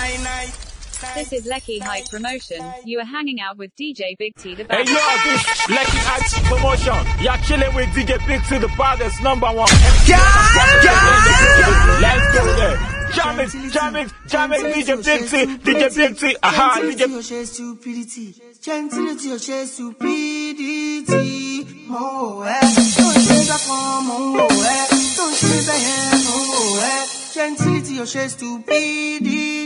This is Lecky Hype Promotion. You are hanging out with DJ Big T the Hey best. yo, this Lucky Act promotion. Y'all chilling with DJ Big to the baddest number one. Let's go there. Jam it, jam it, jam it, DJ Big T, DJ Big T, aha, DJ Gentility or share stupidity. Gentility or share stupidity. Mo eh. Don't share that one, mo eh. Don't share that yeah, mo eh. Gentility or share stupidity.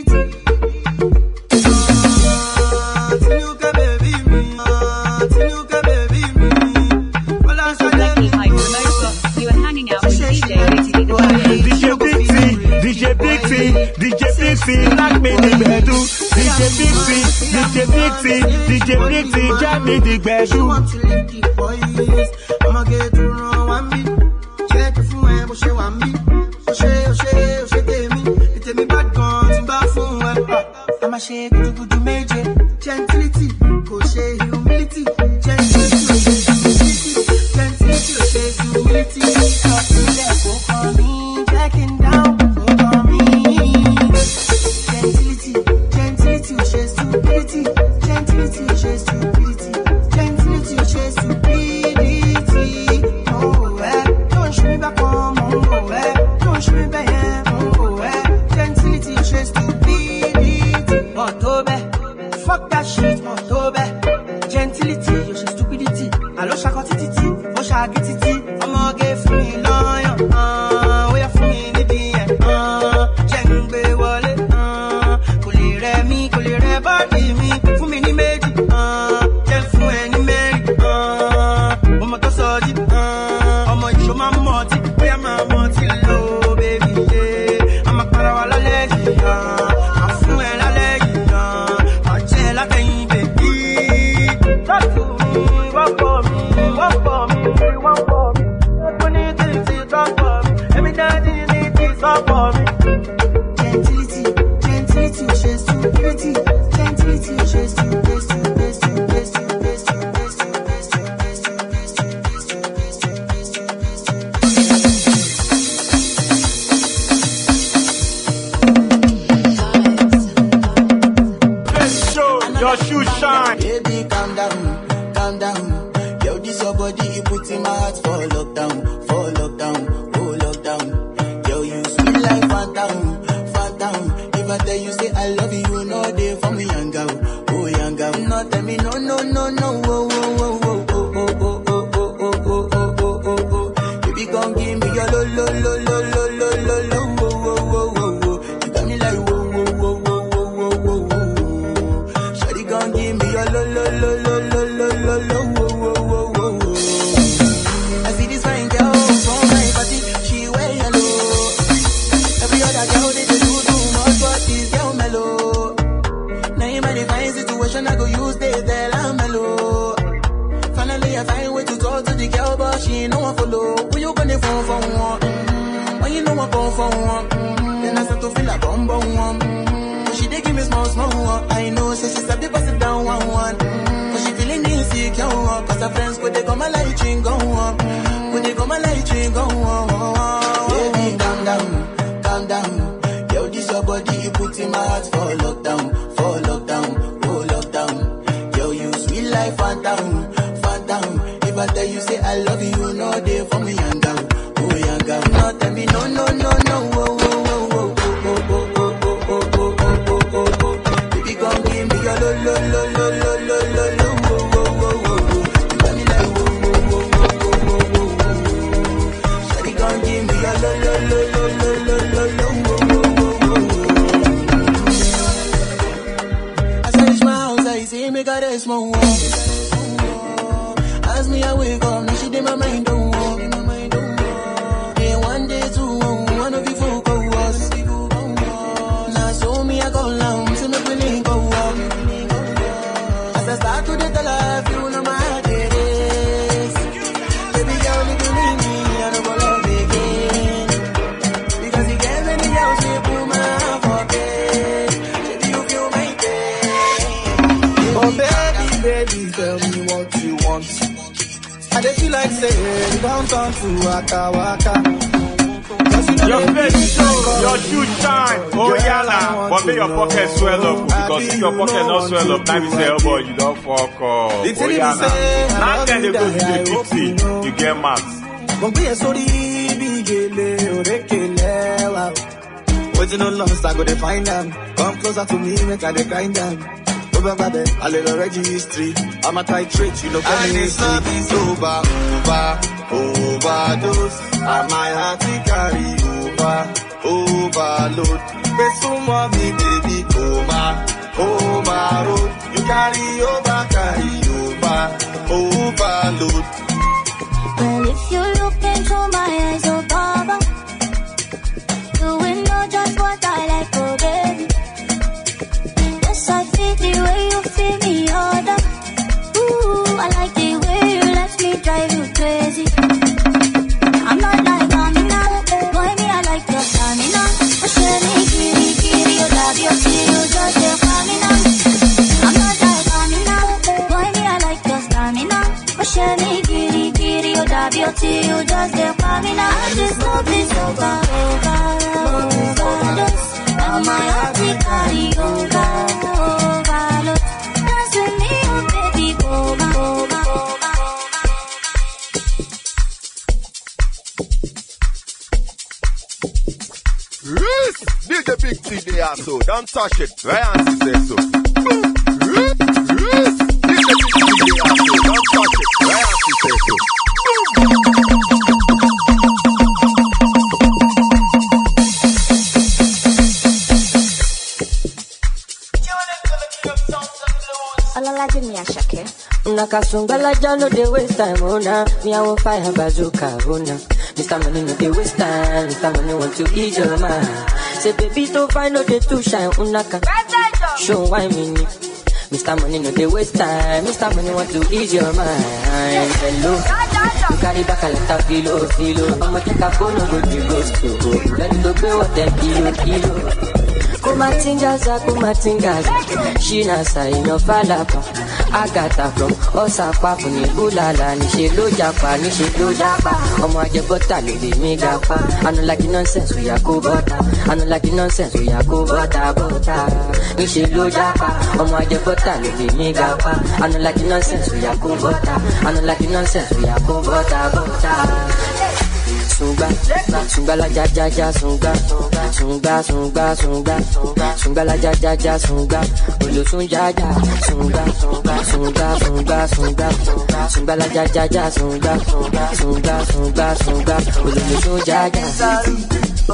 Ah, Tinuka baby me, ah, Tinuka baby me. Well, I This is Lecky Hype Promotion. You are hanging out with DJ Big T the best. DJ Big T, DJ Big T, DJ Big T, knock me the bedu. DJ Big T, DJ Big T, DJ Big T, jam me the She bedu. want to lick the boys. I'ma get to run one beat. Check it fún ẹ bó ṣe wà mí. Ó ṣe ó ṣe ó ṣe tèmi. Ètèmi bad gan tí n bá fún ẹ. A máa ṣe gudugudu méje. Gentility kò ṣe humility. Gentility ò ṣe humility. Gentility ò ṣe humility. Ọ̀sílẹ̀ kò kàn mí. Checking down kò kàn mí. Gentility, gentility, oh, she's stupidity. Gentility, oh, she's stupidity. Gentility, oh, she's stupidity. Oh, eh. Don't show me back home, oh, eh. Don't show me back here, oh, eh. Gentility, oh, she's stupidity. Motobe, fuck that shit, Motobe. Gentility, oh, she's stupidity. Alo shako tititi, oh, shagi titi. I'ma get free lion, ah, we are free in the end, ah. Jengbe wale, ah. Kò lè rẹ̀ mí, kò lè rẹ̀ bọ́ọ̀dì mi. Fún mi ní méjì, ah. Jẹ́ fún ẹ ní mẹ́rin, ah. Ọmọ tó sọ jí, ah. Ọmọ ìṣó máa ń mọ̀ ọtí, bóyá máa mọ̀ ọtí lò ó, baby, yeah. A máa para wa lálẹ́ yìí, ah. Máa fún ẹ lálẹ́ yìí, ah. Máa jẹ́ ẹ látẹ̀yìn, baby. Talk to me, walk for me, walk for me, walk for me. Ẹkún ní títí, talk for me. Èmi dájú ní tí sọ for me. Gentility, gentility, oh, she's stupidity. Gentility, oh, she's stupid, stupid, stupid, stupid, stupid, stupid, stupid, stupid, stupid, stupid, stupid, stupid, stupid. Let's show your shoe shine. Baby, calm down, calm down. Yo, this your body, you put in my heart for lockdown, for lockdown, oh lockdown. Yo, you sweet like phantom, phantom. If I tell you say I love you, you know they for me young girl, oh young girl. No tell me no, no, no, no, oh, oh, oh, oh, oh, oh, oh, oh, oh, oh, oh, oh, oh, oh. Baby, come give me your lo, lo, lo, lo, lo, lo, lo, lo, oh, oh, oh, oh, oh. You got me like whoa, whoa, whoa, whoa, whoa, whoa, whoa, whoa. Shawty gon' give me your lo lo lo lo lo lo lo lo wo wo wo wo wo. I see this fine girl from my party, she wear yellow. Every other girl they dey do too much, but this girl mellow. Now in my divine situation, I go use they tell I'm mellow. Finally I find way to talk to the girl, but she ain't no one follow. Who you gonna phone for one? Mm-hmm. When you know I phone for one, mm-hmm. then I start to feel a bum bum one. Mm-hmm. But she dey give me small small one. I know, say she said the pass it down one one. Mm-hmm. But she feeling insecure, one. cause her friends could they come my light ring go on. Could they come my light ring go on. Baby, calm down, calm down. Yo, this your body, you put in my heart for lockdown, for lockdown, oh lockdown. Yo, you sweet life, phantom, phantom. If I tell you say I love you, you know they for me young girl, oh young girl. No tell me no, no, no, no, oh, oh, oh, oh, oh, oh, oh, oh, oh, oh, oh, oh, oh, oh. Baby, come give me your lo, lo, lo, lo, lo, lo, lo, lo, oh, oh, oh, oh, oh. You got me like whoa, whoa, whoa, whoa, whoa, whoa, whoa, whoa. Shawty, come give me your lo, lo, lo, lo, lo, lo, lo, lo, oh, oh, oh, oh, oh. As I reach my house, I see me got a small wall. As me, I wake up, now she did my mind don't walk. Day one, day two, one of you folk go was. Now so me, I go down, see me feeling go up. As I start to the tell her, if you know my heart it is. Baby girl, if you leave me, I don't go love again. Because you gave me the girl, she put my heart for bed. Baby, you feel my pain. Oh baby, baby, tell me what you want. I dey feel like saying downtown to Waka Waka. Cause you know Your they face feel show, like your your shoe shine. Oh yeah, nah. But make your pocket swell up. Because if your pocket not swell up, now you say, oh boy, you don't fuck up. The Oh thing yeah, is, say, nah. I Now love then they you, go to die, I the hope you 50. know. You get max. Mo gbé yẹn sórí bí gèlè òrékèlè wa. Wetin no lost, I go dey find am. Come closer to me, make I dey grind am. Tó bá gbàgbẹ́, a lè lọ registry. I'm a titrate, you know, get me history. And this love is over, over, overdose. And my heart it carry over, overload. Pé súnmọ́ mi, baby, kò máa, ó máa road. You carry over, carry over, overload. Well, if you look into my eyes, oh Baba, you will know just what I like, oh baby. Yes, I feel the way you feel me, other. Ooh, I like the way you let me drive you crazy. I'm not like Amina, boy me I like your stamina. Oh, share me, kiri, kiri, you love your kiri, you just say Amina. I'm not like Amina, boy me I like your stamina. Oh, share me, kiri, kiri, you love your kiri, you just say Amina. This love is over, over, overdose. And my heart it carry over, overload. Dance with me, oh baby, over, over, over. Yes, DJ Big T they are so. Don't touch it. Ryan says so. Yes, yes, DJ Big T they are so. Don't touch it. Ryan says so. Olalaje mi Asake. Nakasungala no dey waste time, oh nah. Me I want fire bazooka, oh nah. Mr. Money no dey waste time, Mr. Money want to ease your mind. Say baby to find no dey too shine, unaka. Show why me ni. Mr. Money no dey waste time, Mr. Money want to ease your mind. Hello. You carry back a lot of kilo, kilo. I'ma take a phone, no go the ghost, oh. Ready to pay what them kilo, kilo. kumatingaza kumatingaza shina sainofalapa agata from ọsàpapọ̀ ní búlàlà níṣẹ́ ló japa níṣẹ́ ló japa ọmọ ajẹbọta ló lè mí gapa anulaki nonsense oya kó bọta anulaki nonsense oya kó bọta bọta níṣẹ́ ló japa ọmọ ajẹbọta ló lè mí gapa anulaki nonsense oya kó bọta anulaki nonsense oya kó bọta bọta sunga sunga la ja ja ja sunga sunga sunga sunga sunga la ja ja ja sunga olosun ja ja sunga sunga sunga sunga sunga la ja ja ja sunga sunga sunga sunga olosun ja ja.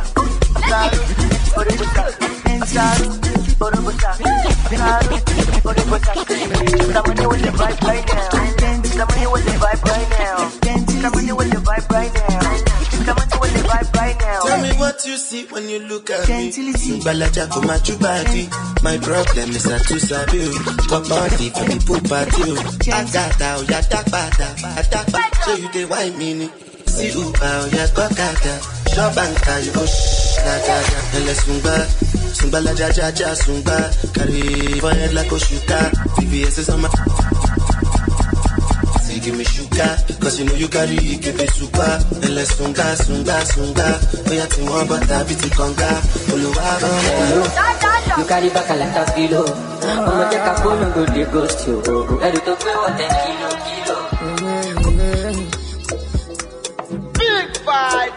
Tell me what you see when you look at me. Balaja for my true body. My problem is I too sabi o. Top body for the pool party o. Agata o ya dagbada, adagba. So you dey wine me ni. See Uber o ya gbọ́kada. Shop banka you go shh lagada. Ẹlẹ sungba, sungba la ja ja ja sungba. Carry for head like Oshuka. VVS is on my. Say give me sugar, cause you know you carry it, give it super. And let's sunga, sunga, sunga. Oh yeah, team one, but I beat it conga. Oluwa, Hello. You carry back a lot of kilo. Ọmọ jẹ́ ká fóònù go dey ghost you. Ẹrù tó gbé wọ̀ tẹ̀ kilo kilo. Big five.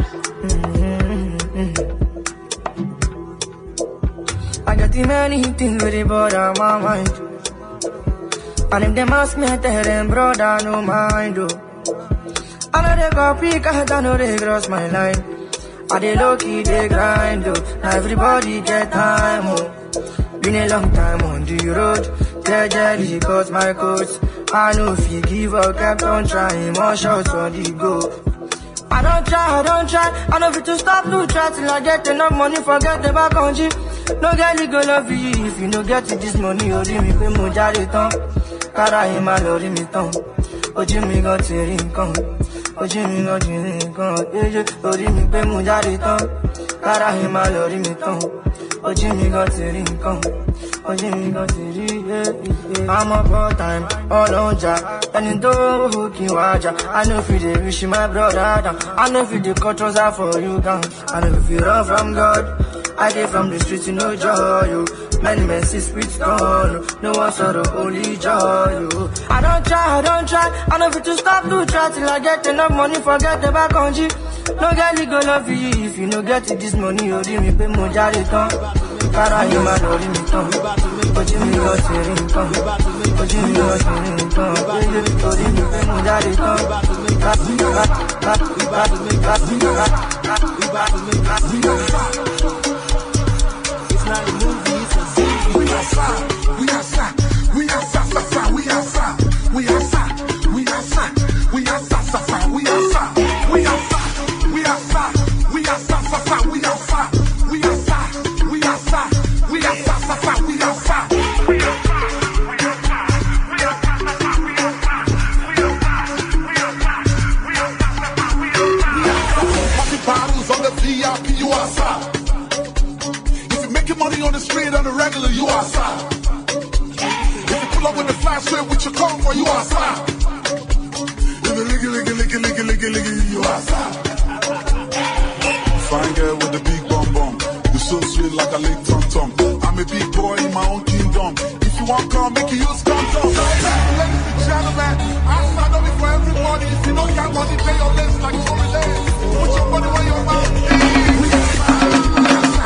I got the many things with it, but on my mind. And if them ask me, I tell them, brother, no mind, oh. I know they got pick, I know they cross my line. I they low key, they grind, oh. Now everybody get time, oh. Been a long time on the road. Gradually got my coats. I know if you give up, kept on trying, more shots on the go. I don't try, I don't try. I know fit to stop, no try till I get enough money, forget about country. No girl, you go love you if you no get it this money, orí mi pé mo jáde tán. Kára yìí máa lọ rí mi tán. Ojú mi gan ti rí nǹkan. Ojú mi gan ti rí nǹkan. Yéyé orí mi pé mo jáde tán. kára yìí máa lọ rí mi tán ojú mi gan ti rí nǹkan ojú mi gan ti rí iye iye. àmọ́ bọ́ time ọlọ́jà ẹni tó hù kí wá jà i no fit dey wish my brother down i no fit dey cut trouser for you down i no fit run from god i dey from the street no joy o many men see spirit gone o no one sorrow only joy o. i don try i don try i no fit to stop to try till i get enough money forget about kanji no get legal love you if you no get this money orí mi pé mo jáde tán kára yìí máa lọ rí mi tán ojú mi lọ sí rí nǹkan ojú mi lọ sí rí nǹkan yéyé orí mi pé mo jáde tán. Popping bottles on the VIP, you outside. If you're making money on the street on the regular, you outside. If you pull up with the flash whip with your car, you outside. If you licky, licky, licky, licky, licky, licky, you outside. Fine girl with the big bum bum. You're so sweet like a lick tum tum. I'm a big boy in my own kingdom. If you want come, make you use condom. Ladies and gentlemen, I stand up for everybody. If you don't got money, pay your list like Tory Lanez. Put your money where your mouth is.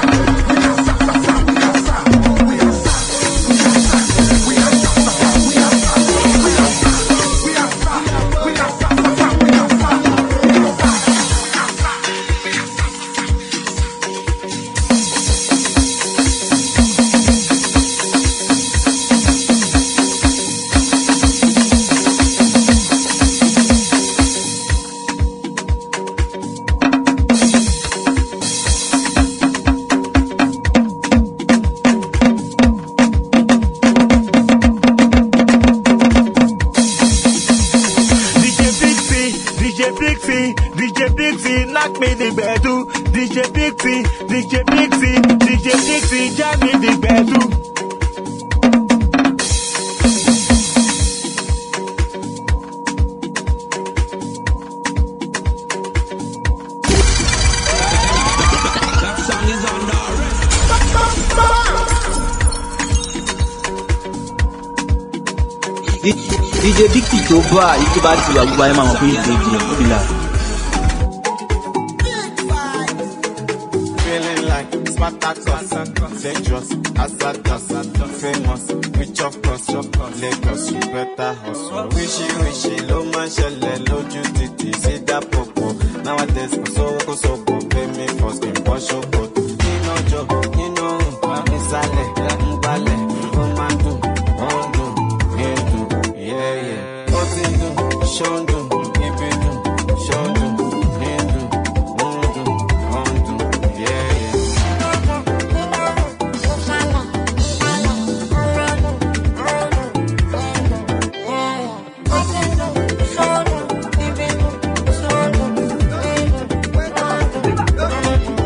DJ Bixie, DJ Bixie, DJ Bixie, knock me the bedu. DJ Bixie, DJ Bixie, DJ Bixie, jam me the bedu. DJ Dixie tó bá yìí tó bá ti wà gbogbo ayé máa mọ̀ pé ìdèjì òbílà. Feeling like Spartacus, dangerous, hazardous, famous, rich of course, Lagos, you better hustle. Wishy wishy ló máa ń ṣẹlẹ̀ lójú títì sí dápòpò. Nowadays kò sówó kò sóbò, pay me for skin bọ́ ṣòkòtò. Nínú ọjọ́, nínú òun, nísàlẹ̀, ń gbalẹ̀, ó máa ń dùn, ó ń dùn, ń dùn, yeah yeah. Ó ti ń dùn, ṣó ń dùn, ibi dùn, ṣó ń dùn, ń dùn, ó ń dùn, ó ń dùn, yeah yeah. Thank you.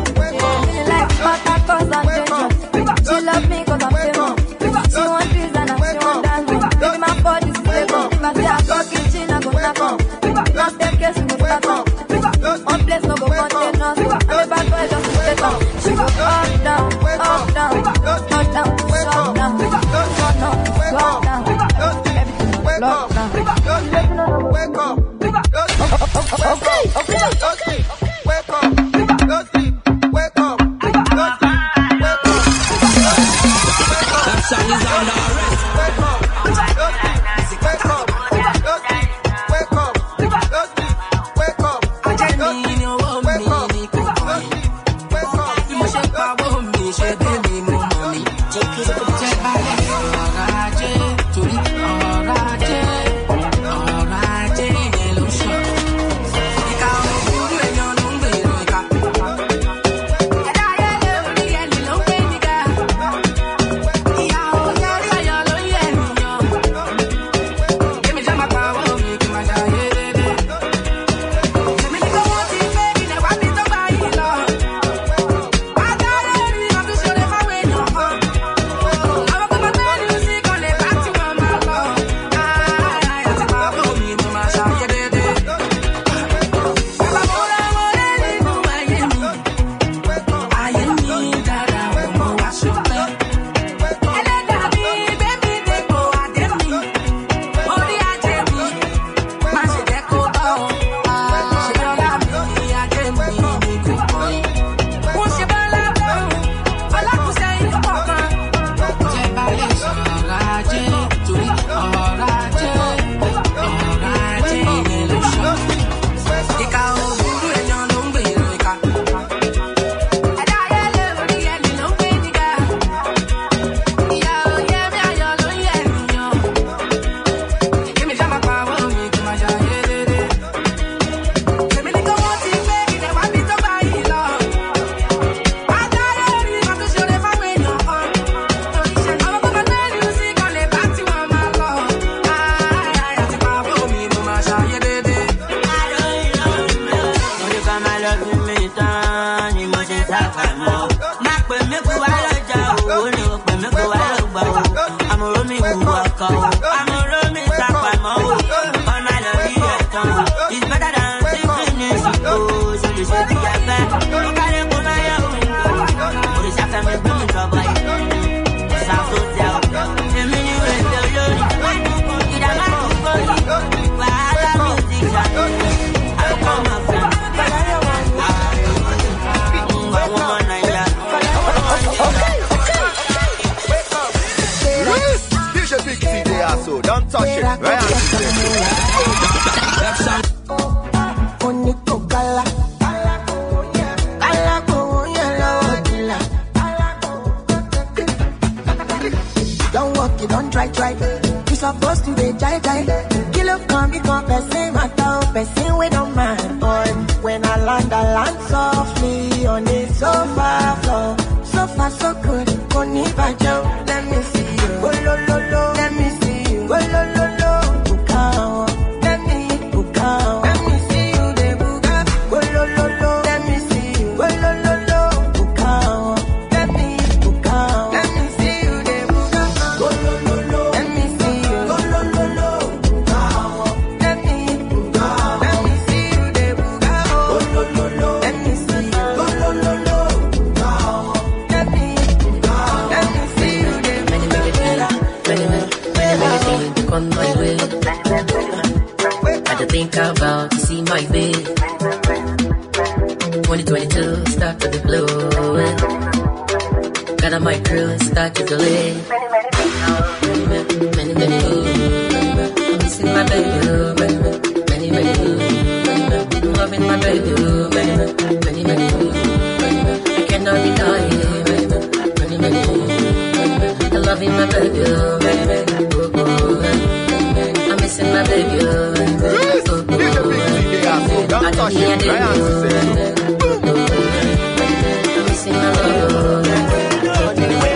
ṣàfàmọ́. Má pè mí kú wá lọ́jà o, ó ní o pè mí kú wá lọ́gbà o. Àmọ̀ró mi wù ọkọ̀ o, àmọ̀ró mi ṣàfàmọ́ o. Ọ̀nà lọ rí ẹ̀tàn o, it's better than sixteen years ago. Ṣé lè ṣe bí ẹgbẹ́? Ó kárí kó náà yẹ òyìnbó. Òrìṣà fẹ́mi gbé mi jọba yìí. Ṣàkóso ọ̀, èmi ni wèsè olórí. Ìdàgbà ti gbòòrì, wàhálà music ṣàkóso. Àkókò máa fẹ́. Àwọn ọmọ Nàìjíríà. DJ Big T, they are so. Don't touch it. Right Oníkókálá. Kálá gbowó yẹn lọ́wọ́ dìlà. Don't walk, you don't try, try. You supposed to be jai jai. Kill up, come, become person, matter, person, we don't mind, boy. When I land, I land softly on the sofa floor. So far, so good. Koni bajo, let me see you. Oh, lo, lo, lo. Let me see you. Oh, lo, lo, lo. Bukao. Let me bukao. Let me see you, de buka. Oh, lo, lo, lo. Let me see you. Oh, lo, lo, lo. Bukao. Let me bukao. Let me see you, de buka. Oh, lo, lo, lo. Let me see you. Oh, lo, lo, lo. Bukao. Let me bukao. Let me see you, de buka. Oh, lo, lo, lo. Let me see you. Oh, lo, lo, lo. Bukao. Let me bukao. Let me see you, de Many, many things, many, many, many, many things to come my way. Had to think about to see my way. 2022 start to be blowing. Got on my crew and start to delay. Many, many, many, many, ooh. I'm missing my baby, ooh, many, many, many, many, ooh. Many, many, I'm loving my baby, ooh, many, many, many, ooh. Many, many, I cannot deny it, many, many, many, ooh. Many, many, I'm loving my baby, ooh, many, many, ooh, ooh, many, many, I'm missing my baby, ooh, many, many, ooh, ooh, many, I don't need a day, ooh, many, many, I'm missing my love, ooh, many,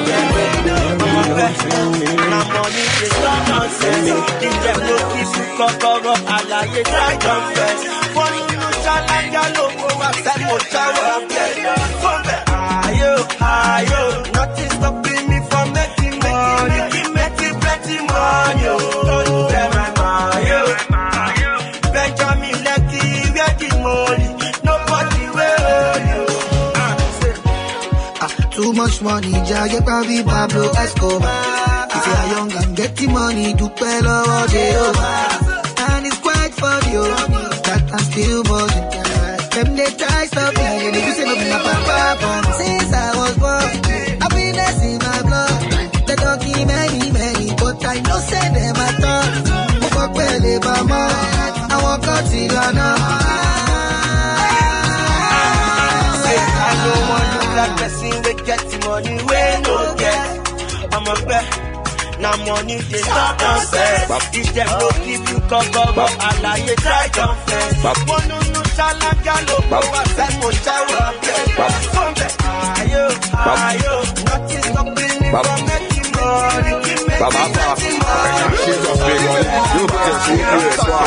Na money dey stop nonsense. If dem no kiss you kọ́kọ́rọ́, àlàyé try confess. Wọ́n nínú ṣáláńgá ló kó wá sẹ́kọ̀ọ́ jáwọ́ bẹ̀. Fọ́nbẹ̀ ayò ayò, nothing stopping me from making money. Making plenty money o. Don't tell my money o. Benjamin Lekki, where the money? Nobody will hold you. Ah, say, Too much money, jage pabi Pablo Escobar. If you are young and getting money, do well over Jehovah. And it's quite funny, oh, that I'm still buzzing. Them they try stop me, and they say nothing about papa. Since I was born, happiness in my blood. They don't give many, many, but I know say them I thought. Mo kọ pẹ̀lẹ́ bàmọ́, àwọn kan ti lọ́nà. Say I no want look like person we get the money we no get. I'm a bet. Now money they stop nonsense. If them no give you cover up, àlàyé try confess. Wọ́n no no ṣáláńgá ló kó wá sẹ́kọ̀ọ́ jáwọ́ bẹ̀. Fọ́nbẹ̀ ayò ayò, nothing stopping me from making money. Baba Making Fa, plenty money. ṣe lọ pé wọn yóò tẹ̀ sí ìlú ẹ̀ sọ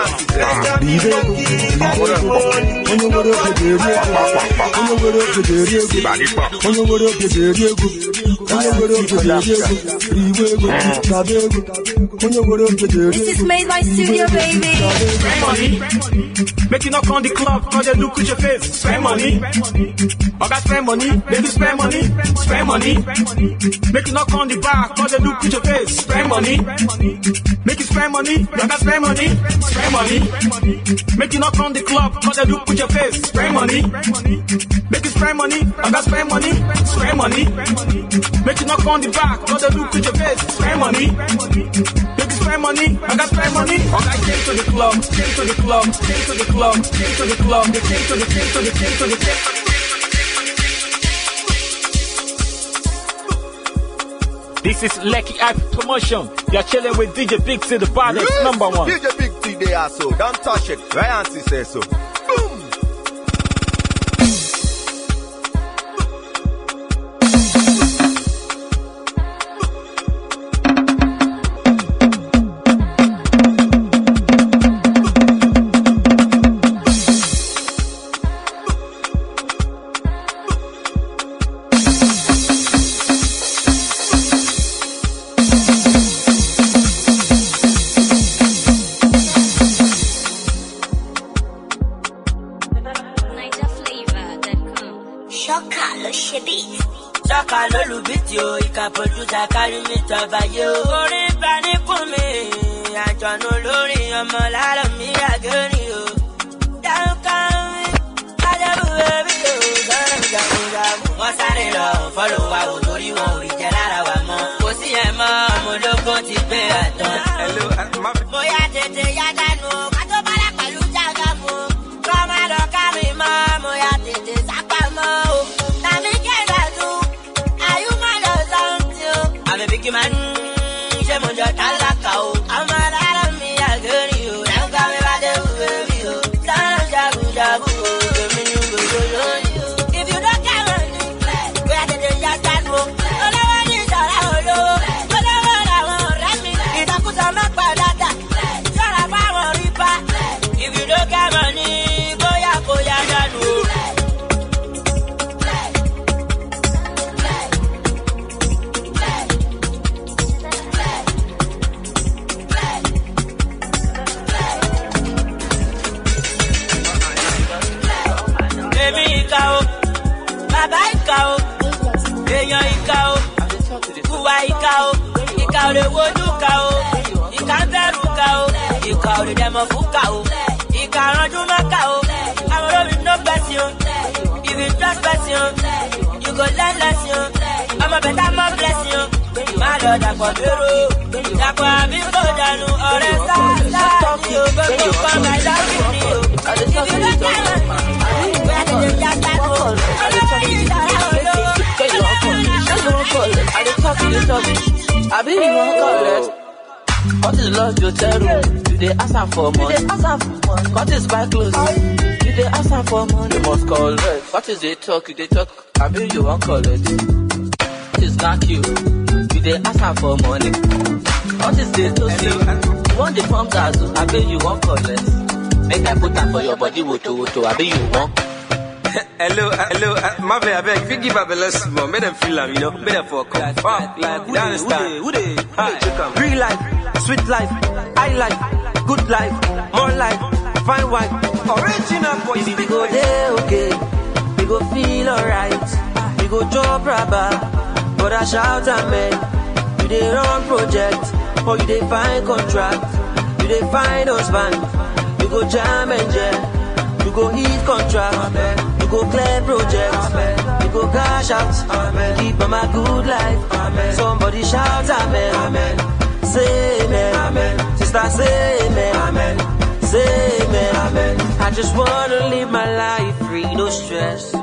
onye nwere oge ga-eri ego onye nwere oge ga-eri ego onye nwere oge ga-eri ego onye nwere oge ga-eri ego riwe ego naba ego onye nwere oge ga-eri This is made by Studio Baby. Spend money. Make you knock on the club, cause they look at your face. Spend money. Oga spend money. Make you spend money. Spend money. Make you knock on the bar, cause they look at your face. Spend money. Make you spend money. Oga spend money. Spend money. Make you knock on the club, cause they look at your face. Spend money. Make you spend money. Oga spend money. Spend money. Make you knock on the bar, cause they look at your face. Spend money. Make you spend money. Oga spend money. Oga came to the club, came to the club, came to the club, came to the club, they came to the, came to the, came to the, came to the. This is Lecky App Promotion. You're chilling with DJ Big C, the baddest number one. DJ Big T, they are so. Don't touch it. Ryan says so. Boom. ṣọ́kà ló ṣe bí. Ṣọ́kà lólùbítì o, ìka pòdúsà kárí mi tọba yé o. Orí bá ní kún mi, àjọ̀nù lórí ọmọ lálọ́ mi àgẹ́rì o. Dáńkà mi, Adébù bẹ́bí o, sọ́nà jagunjagun. Wọ́n sáré lọ fọ́lọ̀ wa o, torí wọn ò rí jẹ lára wa mọ́. Kò sí ẹ̀ mọ́, ọmọ ológun ti gbé àtàn. Mo yá tètè yá dànù o, ká tó bá rẹ̀ pẹ̀lú jágàmù. Kọ́ má lọ ká mi mọ́, mo yá tètè sápá mọ́ o. Tàbí kẹ́lá tún, àyùmọ̀ lọ sọ́ńtì o. Àmì bí kí máa ń ṣe mo jọ tálákà o. Ọmọ alára mi àgẹ́rì o, dáńgá mi bá dé wúwo mi o. Sọ́nà jagunjagun o, èmi ni gbogbo lóyún o. If you don't get money, bóyá tètè yá dànù o. Olówó ní ìṣọ̀rá olówó, olówó làwọn ọ̀rẹ́ mi. Ìdàkúsọ má padà dà, ṣọ́ra fáwọn rí bá. If you don't get money, bóyá kò yá dànù o. èmi ìka o bàbá ìka o èèyàn ìka o kùwà ìka o ìka ò lè wojú ka o ìka ń bẹ̀rù ka o ìka ò lè dẹ̀mọ̀ fún ka o ìka ranjú mọ́ ka o àwọn olórí no gbẹ̀sìn o if you trust person o you go learn lesson o ọmọ bẹ̀tà mọ́ blessing o má lọ dàpọ̀ dúró dàpọ̀ àbí kò dànù ọ̀rẹ́ sáà sáà ní o gbogbo kan máa dábì ní o if you don't get money. I be you wan collect. What is lost you tell room? You dey ask am for money. You dey ask am for money. What is buy clothes? You dey ask am for money. You must collect. What is dey talk? You dey talk. I be you wan collect. What is knack you? You dey ask am for money. What is dey toast you? You wan dey form zazu? I be you wan collect. Make I put am for your body woto woto. I be you wan. hello, hello, uh, Marvin, I beg, if you give up a less more, make them feel am, you know, make them for come. Fuck, like, you understand? Who they, who they, Real life, sweet life, high life, good life, more life, fine wine, original boy. We go there, okay. We go feel alright. We go drop rubber, but I shout amen. You dey run project, or you dey find contract. You dey find husband. You go jam and jam. You go hit contract. You go clear project. You go cash out. Keep on my good life. Somebody shout amen. Say amen. Sister say amen. Say amen. I just wanna live my life free, no stress.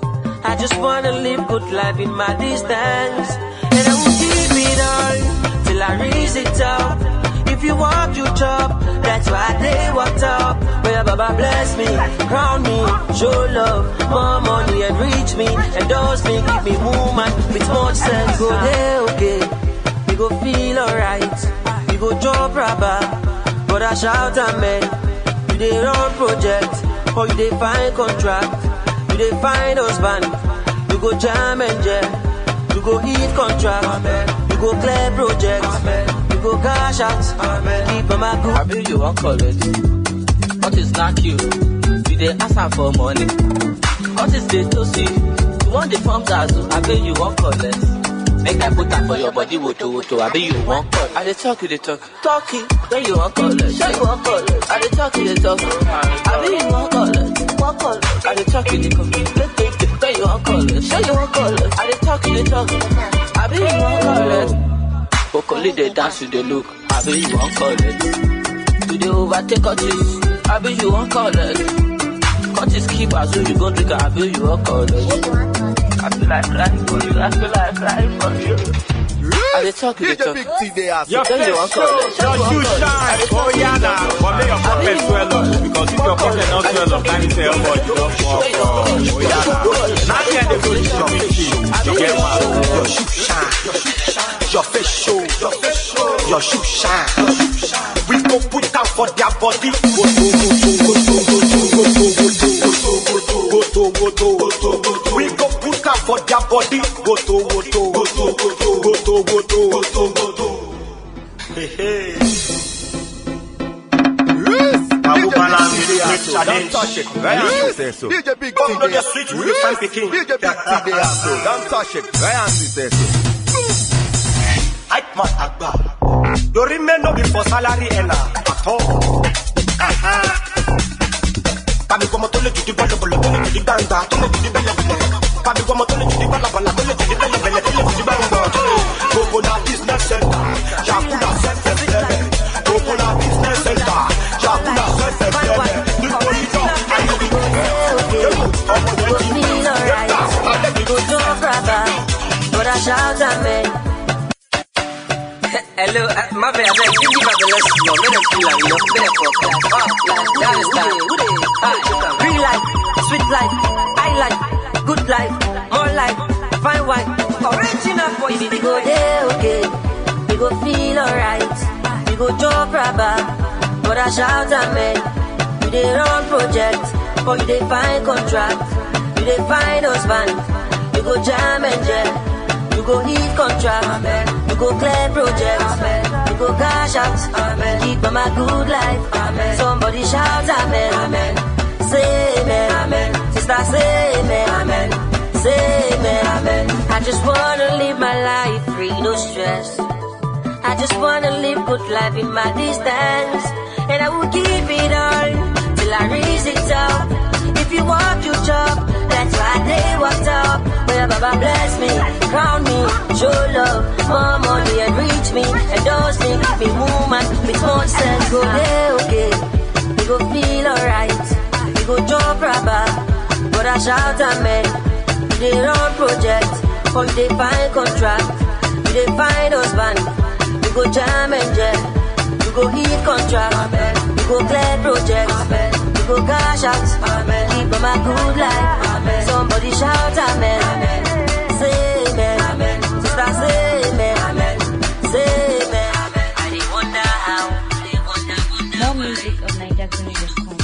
I just wanna live good life in my distance. And I will give it all till I reach the top. If you want you chop, that's why they walked up. Where Baba bless me, crown me, show love, more money and reach me, endorse me, give me woman with much sense. Go there, okay, we go feel alright. We go drop rubber, but I shout amen. You dey run project, or you dey find contract. You dey find husband, you go jam and jam. You go hit contract, you go clear project. You go cash out, keep on my good. I be you wan collect. What is knack you? You dey ask am for money. What is dey toast you? You wan dey form zazu? I be you wan collect. Make I put am for your body woto woto. I be you wan collect. I dey talk, you dey talk. Talking, then you wan collect. Sure you wan collect. I dey talk, you dey talk. I be you wan collect. Wan collect. I dey talk, you dey talk. Then you wan collect. Sure you wan collect. I dey talk, you dey talk. I be you wan collect. Okoli dey dance, you dey look. I be you wan collect. You dey overtake artists. I be you wan collect. Curtis keep as though you go drink. I be you wan collect. I feel like crying for you. I feel like crying for you. I dey talk, you dey talk. Your Then you wan face, collect. your shoe shine. Oh yeah, now. But make your pocket swell up. Because if your pocket not swell up, then it's your body. Don't walk. Oh yeah, now. Now get the good your face. You get mad. Your shoe shine. Your face show. Your face show. Your shoe shine. We go put out for their body. Go to go to go to go to go to go to go to go to go to go to. We go put out for their body. Go to go to go to go to go to go to go to go to. Hey hey. Abu Bala music challenge. touch it. Right on, say so. DJ Big Bump T on there. the switch with your fan picking. DJ Big T there, so don't touch it. Right on, say so. Hype man agba. Lórí mẹ́nu bí for salary ẹ̀nà àtọ́. Bàbí gbọ́mọ tó lè jùdí bọ́lọ̀bọ̀lọ̀ tó lè jùdí gbàǹgbà tó lè jùdí bẹ́lẹ̀bẹ́lẹ̀. Bàbí gbọ́mọ tó lè jùdí bọ́lọ̀bọ̀lọ̀ tó lè jùdí bẹ́lẹ̀bẹ́lẹ̀ tó lè jùdí gbàǹgbà. Gbogbo na business center, Yakuna sẹ́sẹ̀sẹ̀lẹ̀. Gbogbo na business center, Yakuna sẹ́sẹ̀sẹ̀lẹ̀. Nítorí náà, ayé mi kò ọmọ méjì. feel alright. We go jump rubber, but I shout amen. Hello, uh, my bad, I beg, give me my bless, no, me them feel like, you know, me them fuck like, oh, like, that is that. Who they, ah, Real life, sweet life, I life, good life, more life, fine wine, original for you. We go there, okay. We go feel alright. We go jump rubber, but I shout amen. You dey run project, or you dey find contract. You dey find husband. You go jam and jam. You go hit contract. You go clear project. You go cash out. Keep on my good life. Somebody shout amen. Say amen. Sister say amen. Say amen. I just wanna live my life free, no stress. I just wanna live good life in my distance. And I will keep it on till I reach the top. If you walk, you chop. That's why they walked up. Well, Baba bless me, crown me, show love, more money and reach me, endorse me, give me woman with more sense. Go there, okay. We go feel alright. We go jump rubber, but I shout amen. You dey run project, or you dey find contract. You dey find husband. You go jam and jam. You go hit contract. You go clear project. You go cash out. Keep on my good life. Somebody shout amen. Say amen. Sister say amen. Say amen. I dey wonder how. More music of NigerGreen.com.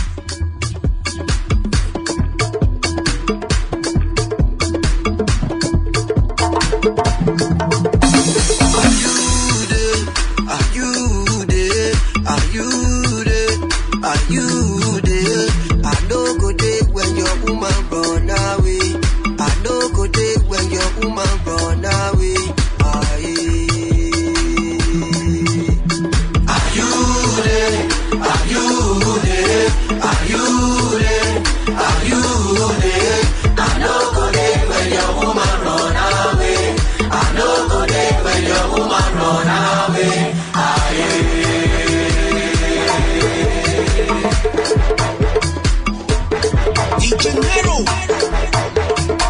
Are you there? Are you there? Are you there? I know go there when your woman run away. I know go there when your woman run away. Aye. Are you there? Are you there? Are you there? Are you there? I know go there when your woman run away. I know go there when your woman run away. DJ Nero.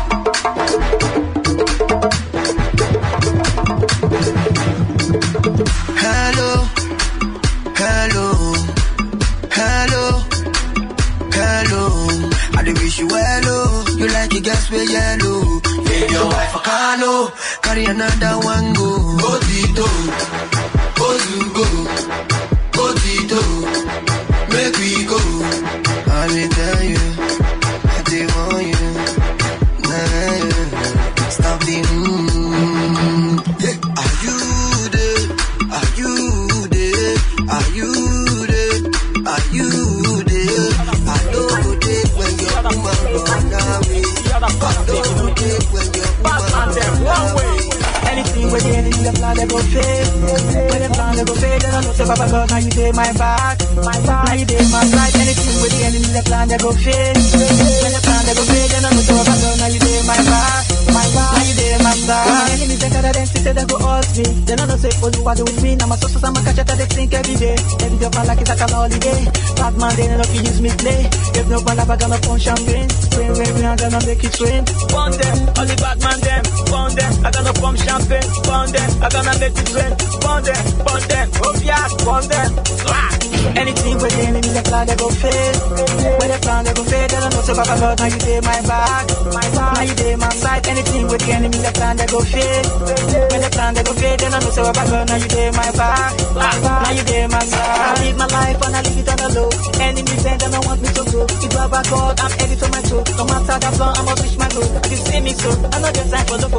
Hello, hello, hello, hello. I dey wish you well, oh. You like it, gas with yellow. Leave your wife a Carlo, carry another one go. Go Tito, go Zugo, go Tito, make we go. I will tell you, I dey want you. Nah, yeah. Stop the mm. Yeah. Are you there? Are you there? Are you there? Are you there? I know go there when your woman run away. I know go there when your woman run away. Anything with the enemy, the plan they go fail. When the plan they go fail, then I know say Papa God, now you take my back, my back. Now you take my side. Anything with the enemy, the plan they go fail. When the plan they go fail, then I know say Papa God, now you take my back, my back. Now you take my side. When the enemy think that they say they go hurt me, then I know say for you what do with me. Now my sources, I'm a catch it, they think every day. Every day, feel like it's like a holiday. Bad man, they know if you use me play. If no ball, I'm gonna punch champagne. Rain, rain, rain, I'm gonna make it rain. Burn them, all the bad man them, burn them. I gonna pump champagne, burn them. I gonna make it rain, burn them, burn them. Oh yeah, burn them. Swag. Anything with the enemy, the plan they go fail. When the plan they go fail, then I know say Papa God, now you take my back, my back. Now you take my side. Anything with the enemy, the plan they go fail. When the plan they go fail, then I know say Papa God, now you take my back, my back. Now you take my side. I live my life and I live it on the low. Enemy say they don't want me to go. It's Baba God, I'm headed to my toe. No matter the floor, I must reach my goal. You see me so, I know the time for the popo. Play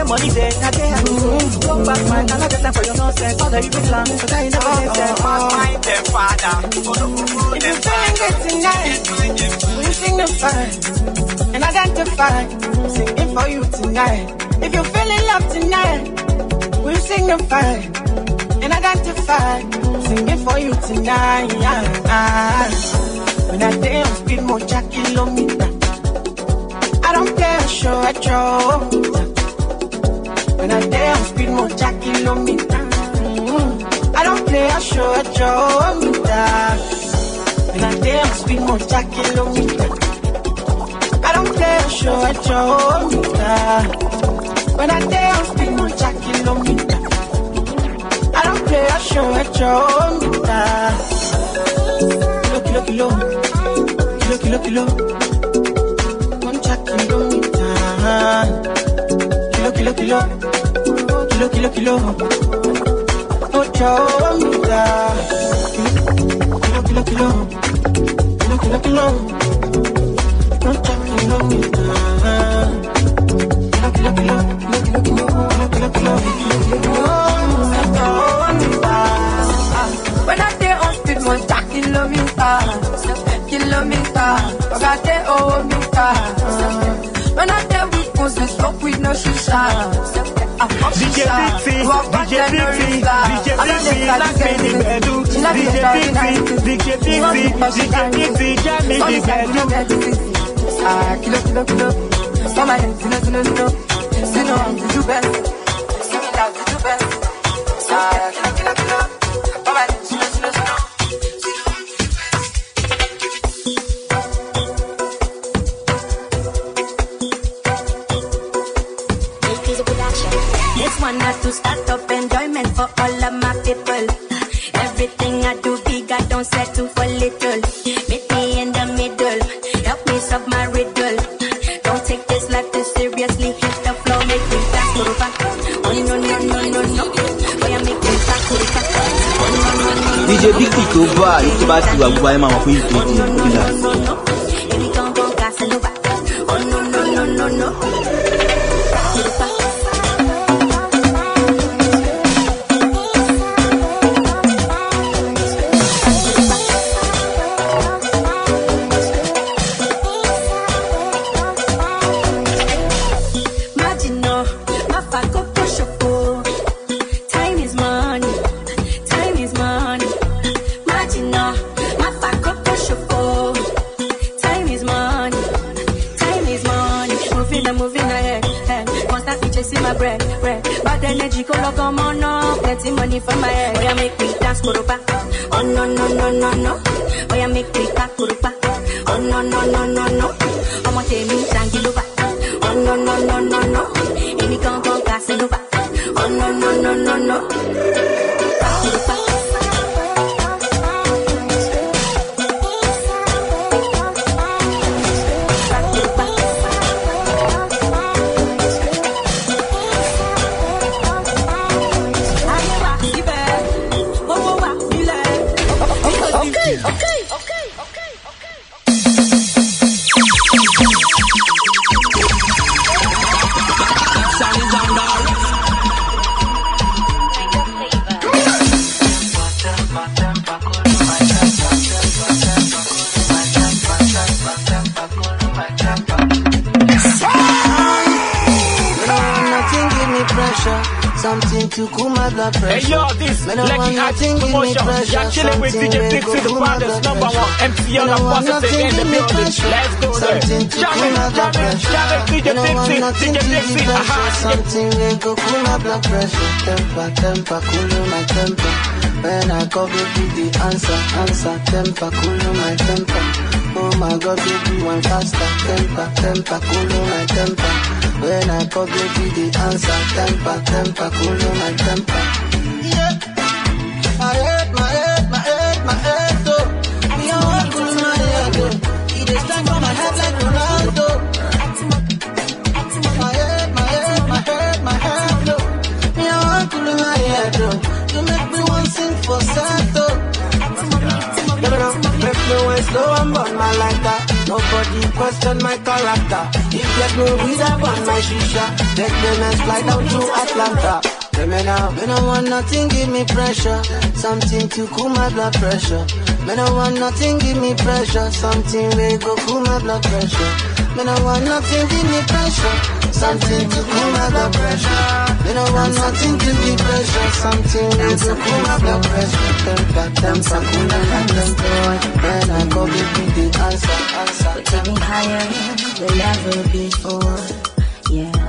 where money day, I day I go. Come back, man, I get time for your nonsense. All the evil plan, but I never make sense. Mind them, father. If you feeling good tonight, will you signify and identify? Singing for you tonight. If you feeling love tonight, will you signify and identify? Singing for you tonight. When I day on speed, more jack kilometer. I don't care, show I show. When I day on speed, more jack kilometer. Mm, I don't play, I show I show When I day on speed, more jack kilometer. I don't play, I show I show When I day on speed, more jack kilometer. I don't play, I show I show Kilo, kilo, kilo. Kilo, kilo, kilo. Concha kilomita. Kilo, kilo, kilo. Kilo, kilo, kilo. Ocho mita. Kilo, kilo, kilo. Kilo, kilo, kilo. Concha kilomita. Kilo, kilo, kilo. Kilo, kilo, kilo. Kilo, kilo, kilo. Ocho mita. When I day on speed, one jack kilometer, kilometer. But I day oh meter. When I day with guns, we smoke with no shisha. I fuck DJ shisha. Bixi, Walk back DJ then, no Bixi, river. DJ I don't Bixi, let knock that me the get bedu. She like DJ the story, Bixi, nice. DJ She want Bixi, me, but she DJ can't. Bixi, jam me Only the side, you bedu. get the busy. Ah, kilo, kilo, kilo. Come on, kilo, kilo, kilo. You know I'm the best. See me now, the best. Ah, kilo, kilo, kilo. Come on, kilo, kilo, kilo. This one has to start up enjoyment for all of my people. Everything I do big, I don't settle for little. Meet me in the middle, help me solve my riddle. Don't take this life too seriously, hit the floor, make me dance to the back. Oh no no no no no, boy I make me back to the back. Oh no no no no. dj big t tó bá èyí tó bá ti wà gbogbo ayé máa mọ̀ pé ìdíje ó dìlà. Baby, come on, Casanova. Oh no no no no no. Back to the back. Marginal, my fuck up push up. oh. Time is money, time is money. Marginal, my fuck up push up. oh. Time is money, time is money. Moving and moving ahead, head. Constantly chasing my bread, bread. Bad energy, color come on up. Plenty money for my head. Oh, yeah, make me dance, kurupa. Oh, no, no, no, no, no. Oh, yeah, make me back, kurupa. Oh, no, no, no, no, no. I'm gonna tell me, tranquilo, Oh, no, no, no, no, no. Amy come from Casanova. Oh, no, no, no, no, no. Kurupa. Okay, okay, okay. Nothing give me pressure. Something to cool my blood pressure. Hey yo, this Me no want Lucky Arts nothing give me promotion. pressure. You're chilling with Something DJ wey Big go to the cool my baddest blood number pressure. one MCL Me no and want positive nothing in the give me building. pressure. Let's go there. Something to Jam cool it, my jam blood it, pressure. jam it, DJ Me no want Dixie, nothing DJ give me Dixie. pressure. Aha, Something wey go cool my blood pressure. Temper, temper, cool my temper. When I call baby, the answer, answer. Temper, cool my temper. Oh my God, baby, one faster. Temper, temper, cool my temper. When I call baby, the answer. Temper, temper, cool my temper. Yeah. My head, my head, my head, my head, oh. Me, I want cool my head, oh. It is time for my head like Ronaldo. My head, my head, my head, my head, oh. Me, I want cool my head, oh. You make me want sing for sad, oh. Make me want slow and burn my like that. Nobody Everybody question my character. If there's no reserve on my shisha, let them and fly down to Atlanta. Tell me now, me no want nothing, give me pressure. Something to cool my blood pressure. Me no want nothing, give me pressure. Something we go cool my blood pressure. Me no want nothing, give me pressure. Something to cool my blood pressure. Me no want nothing, give me pressure. Something we go cool my blood pressure. Them got them sakuna and them boy. When I go give me the answer, answer. We're taking higher than ever before. Yeah.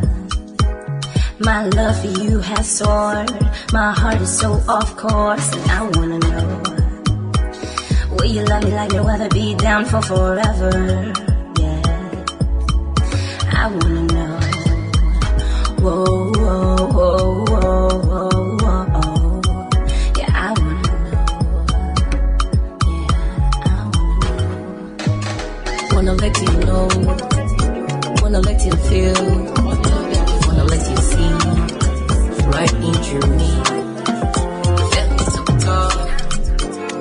My love for you has soared. My heart is so off course, and I wanna know. Will you love me like no other? Be down for forever. Yeah. I wanna know. Whoa, whoa, whoa, whoa, whoa, whoa. Yeah, I wanna Wanna let you know, wanna let you feel, wanna let you see right into me. Feel me so tall,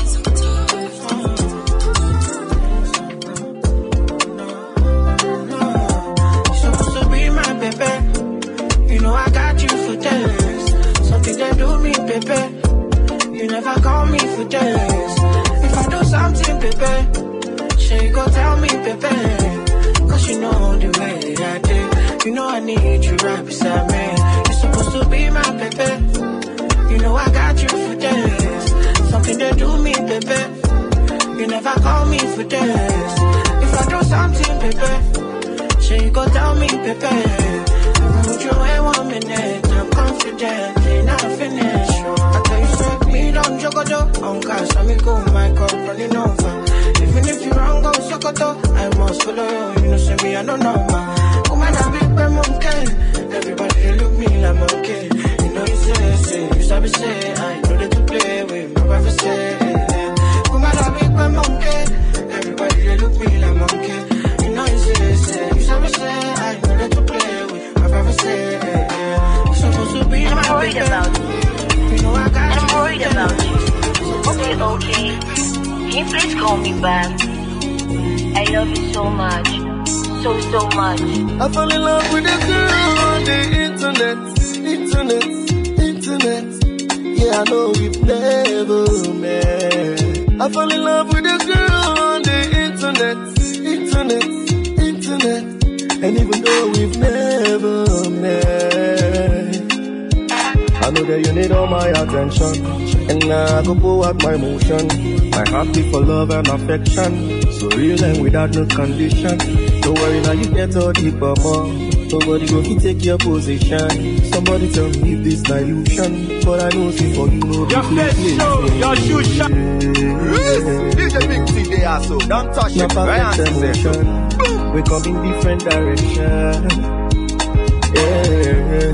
supposed to be my baby. You know I got you for days. Something that do me, baby. You never call me for days. If I do something, baby, sure you go tell me, baby. Cause you know the way I did. You know I need you right beside me. You're supposed to be my baby. You know I got you for days. Something that do me, baby. You never call me for days. If I do something, baby. So you go tell me, baby. Would you wait one minute? I'm confident, ain't I finish. I tell you, say, me don't jogodo. On gas, let me go, my cup running over. Even if you wrong, go sokoto. I must follow you, you know, say me, I don't know, man. Come on, I big bad monkey. Everybody, they look me like monkey. You know, you say, say, you sabi say, I know that to play with, my brother say. Come on, I big bad monkey. Everybody, they look me like monkey. You know, you say, say, you sabi say, I know that to play with, my brother say. You supposed to be I'm my worried baby. about you. You know, I got I'm worried about you. Okay, okay. Can you please call me back? I love you so much. So, so much. I fell in love with a girl on the internet, internet, internet. Yeah, I know we've never met. I fell in love with a girl on the internet, internet, internet. And even though we've never met, I know that you need all my attention. And now I go pour out my emotion. My heart beat for love and affection. So real and without no condition. Don't worry now, you get all the more. Nobody go fit take your position. Somebody tell me if this illusion. But I know see for you know Your face show, your shoe shine. DJ Big T, they are so. Don't touch No it. Ryan perfect says so. emotion. We come in different direction. Yeah.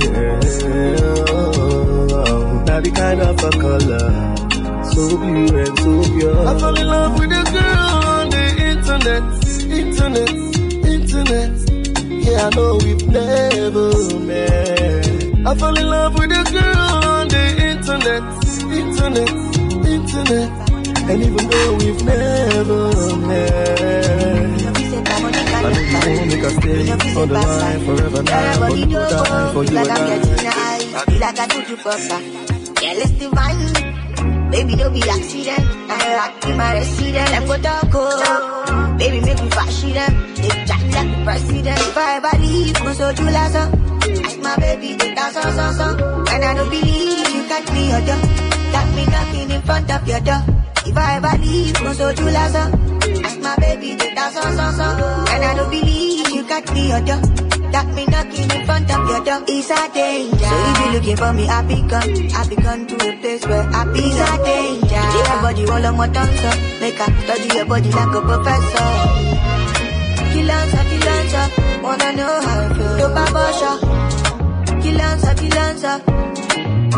Now the kind of a color. So blue and so pure. I fell in love with a girl on the internet. Internet. Internet. Yeah, I know we've never met. I fell in love with a girl on the internet. Internet. Internet. And even though we've never met. I know you won't make us stay on the line forever now. But we will die for you like I'm and getting I. high, feel like I told you fucker. Yeah, let's divine. Baby, don't be accident. I rock in my resident. Them go talk, oh. Baby, make me fashion them. They chat like the president. If I ever leave, go so you last Ask my baby to dance on, on, on. When I don't believe you got me your door. Got me knocking in front of your door. If I ever leave, go so you last Ask my baby to dance on, on, on. When I don't believe you got me your door. Got me knocking in front of your door. It's a danger. So if you looking for me, I be gone. I be gone to a place where I be It's a danger. Take your body all on my tongue, so make her study your body like a professor. Kill answer, kill answer. Wanna know how I feel. Dope abortion. Kill answer, kill answer.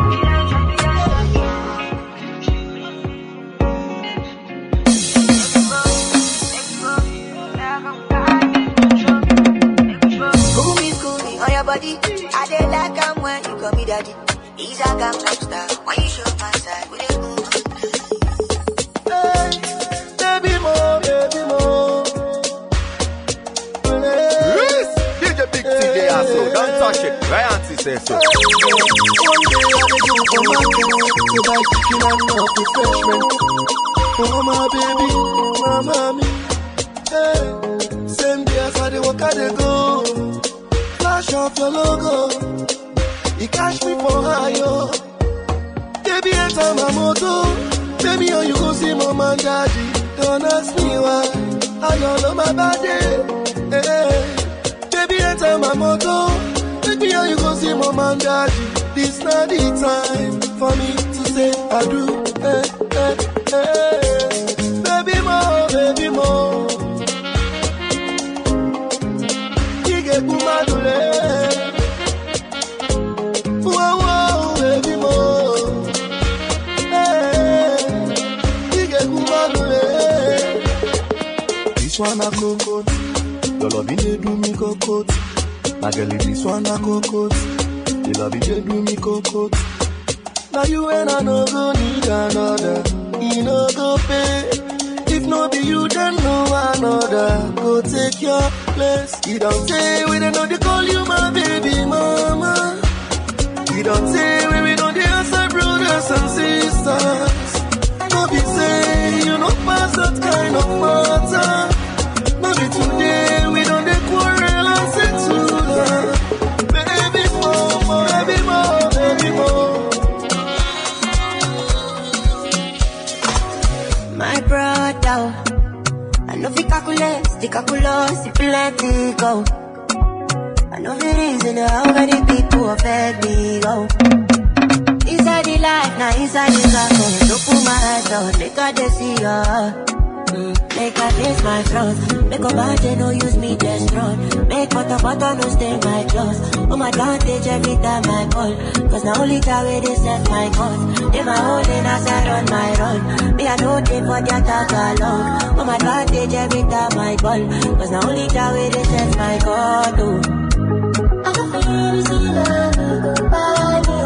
School me, school me on your body. I dey like am when you call me daddy. He's a gangster. When you show my side, we dey move. Baby mo, baby mo. so. Don't touch it. Right auntie say so. to buy chicken and not refreshment. Oh my baby, my mommy. Hey, same day as I dey walk, I dey go. Flash off your logo. You catch me for high, yo. Baby, enter my motor. Baby, oh, you go see mom and daddy. Don't ask me why. I don't know my body. Hey, baby, enter my motor. Baby, oh, you go see mom and daddy. This not the time for me to say I do. Hey, hey, hey. Baby, mo, baby, mo. Ige kumadule. Whoa, whoa, baby, mo. Hey, Ige kumadule. This one a cocoa. Your loving they do me cocoa. My girl, this one a cocoa. The love you they do me cocoa. Now you and I no go need another. You no go pay. If no be you, then no another. Go take your place. You don't say we don't know they call you my baby mama. You don't say we we know they answer brothers and sisters. No be say you no pass that kind of matter. No be today we don't they quarrel and settle down. Baby more, baby more, baby more. My brother, I know fi calculate, the calculus, the plenty go. I know fi reason how many people affect me go. Inside the life, now inside the circle, look put my eyes on, make I dey see ya. Mm, Make I face my flaws, make a bad day no use me just run. Make butter butter no stain my clothes. Oh my advantage every time I call, cause now only that way they set my cause. They my own lane as I run my run. Me I know they for their talk alone. Oh my advantage every time I call, cause now only that way they set my call. Oh. I can feel the sea love go by me.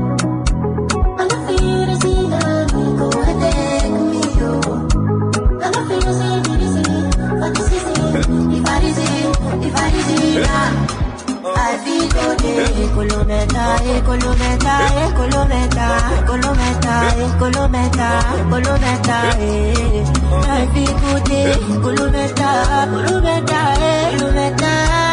oh. I can feel the sea love go and take me. Oh. I can feel the sea, the sea, but this is it. If I is it, if I is it, ah. I feel good, eh, Colometa, eh, Colometa, eh, Colometa, Colometa, eh, Colometa, Colometa, eh. I feel good, eh, Colometa, Colometa, eh, Colometa,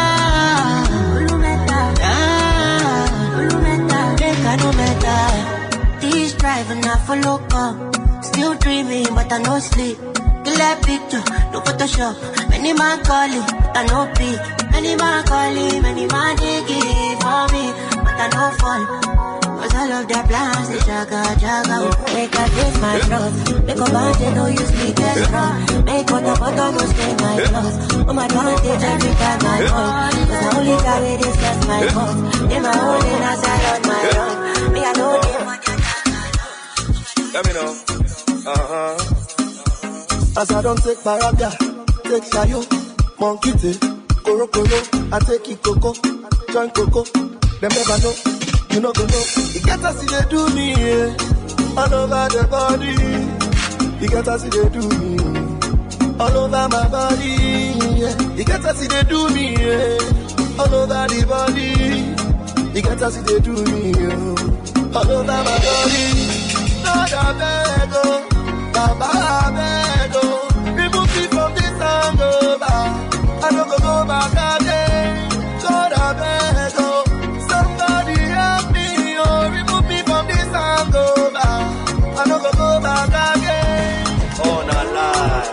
Colometa, ah, Colometa, make I no matter. This driving I follow come, still dreaming but I no sleep. Clear picture, no Photoshop. Many man calling, but I no pick. Many man calling, many man digging for me, but I no fall. Cause all of their plans, they jaga, jaga. Make I face my flaws. Make a band, they no use me, just run. Make butter, butter, no stain my clothes. Oh my advantage every time I call. Cause I only got it, it's just my fault. In my own lane, as I run my run. Me, I know them, what Let me know. Uh huh. As I don't take paraga, take shayo, monkey take, koro koro, I take it coco, join coco, them never know, you know go know. You get us see they do me, yeah, all over the body. You get us see they do me, all over my body, yeah. You get us see they do me, yeah, all over the body. You get us see they do me, yeah, all over my body. Lord, I beg, oh, Baba, I beg, oh, remove me from this hangover. I don't go go back again. Lord, I beg, oh, somebody help me, oh, remove me from this hangover. I don't go go back again. Oh, not lie.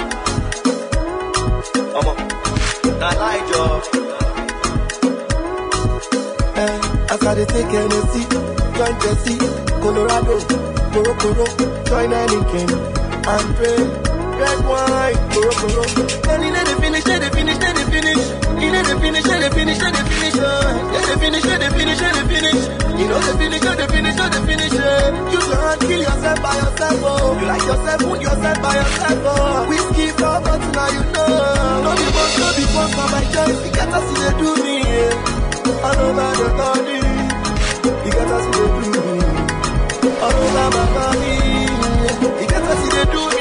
Come on. Not lie, Joe. Eh, as I dey take Hennessy, join Jesse, Colorado, Coro Coro, join Heineken, and pray. Red wine, Coro Coro. And in the finish, they dey finish, they dey finish. In the finish, they dey finish, they dey finish. eh. They dey finish, they dey finish, they dey finish. You know they finish, they dey finish, they dey finish. eh. You can't kill yourself by yourself, oh. You like yourself, wound yourself by yourself, oh. Whiskey for but now you know. No be boss, no be boss, for my choice. You get to see they do me, yeah. All over the body. You get to see they do me. All over my body. You get to see they do me.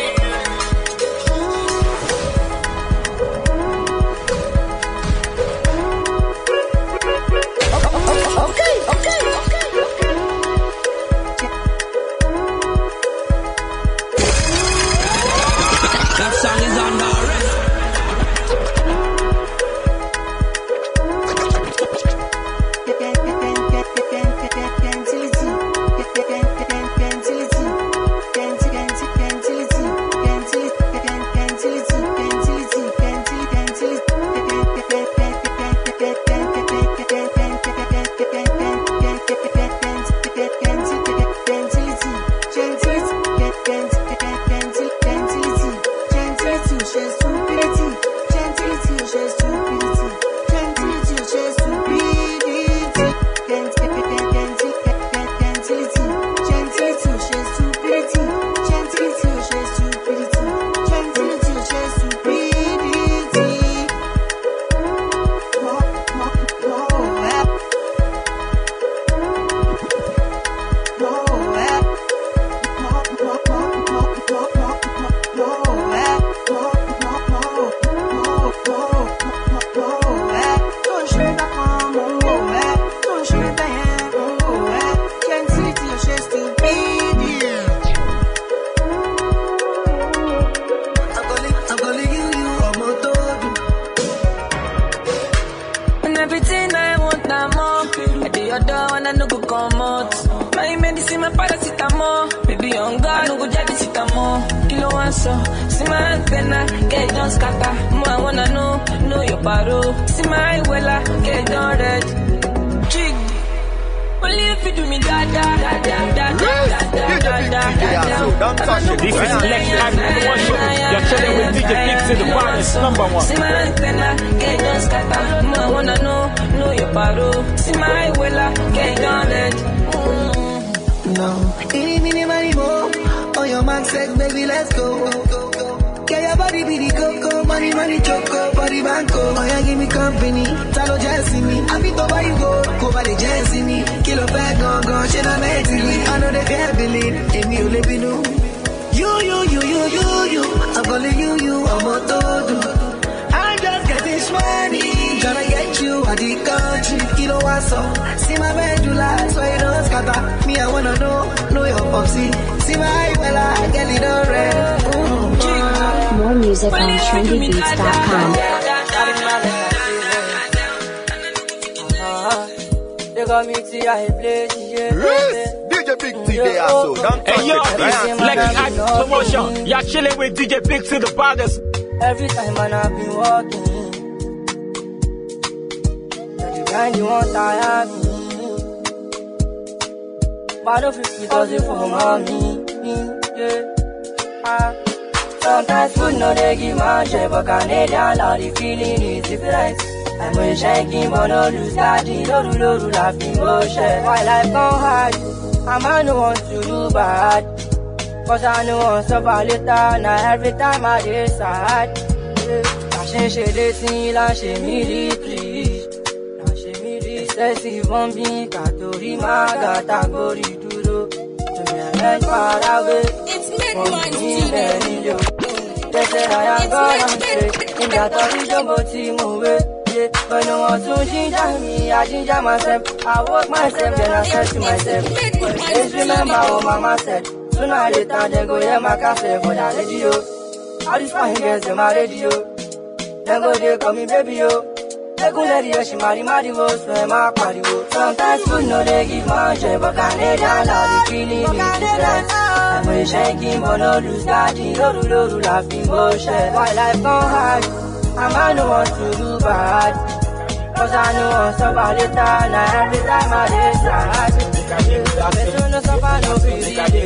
And everything I want, I'm more. I do your door and I no go come out. My medicine, my paracetamol. Baby, on God, I no go jadi sitamol. Kilo one so, see my antenna, get it done scatter. More I wanna know, know your paro. See my wella, get it done red. Jig. Only if you do me da da da da da da da da da da da. This is Lex Act number one show. You're chilling with DJ Pix in the baddest number one. See my antenna, get it done scatter. More I wanna know, know your paro. See my wella, get it done red. No. Any, mini, money, more. On your mark, set, baby, let's go. Get your body be the coco, money, money, choco, body banco. Oh, yeah, give me company. Talo Jesse me. I be to buy you go, go buy the Jesse me. Kilo bag, gone, gone, shit, I'm mentally. I know they can't believe. If you live in You, you, you, you, you, you. I'm calling you, you, I'm a todo. I'm just getting money. Tryna get you out the country. Kilo what's up? See my medulla, so you don't scatter. Me, I wanna know, know your popsy. See my fella, get it all red. Ooh. More music on trendybeats.com. They got me to I play DJ. DJ Big T they are so. Don't touch Hey yo, it. this is Right? Lex Act promotion. You're chilling with DJ Pix in the baddest. Every time man I've been walking. Now the grind you want tire me. But don't feel because you for mommy. Yeah. Ah. Sometimes food no they give my share, but Canadian law the feeling is different. I'm a shaking, but no lose daddy. Loru loru laughing motion. Why life come hard? A man no want to do bad. Cause I know want suffer later. Now every time I dey sad. La ṣe ṣe dé sí la ṣe mí rí kiri. La ṣe mí rí excessive bombing kàtórí máa gàtà gorí dúró. Tòmí ẹ̀rẹ́ farawé. Wọ́n mi nílẹ̀ nílò. Tẹ̀sẹ̀ àyà gbọ́dọ̀ ṣe. Ìgbà tó rí jọ́bọ̀ tí mo wé. Yeah, but no one to ginger me, I ginger myself. I work myself, then I said to myself. But just remember what mama said. Sooner or later, they go hear my cassette for that radio. All these fine girls in my radio. Then go they call me baby yo. They go let you, she marry marry wo, so am I party wo. Sometimes food no they give my share, but Canadian love the feeling is different. I'm a shaking, but no lose daddy. Loru loru laughing bullshit. Why life gone hard? A man no want to do bad. Cause I know I'm suffer later, now every time I dey sad. Better no suffer, no feel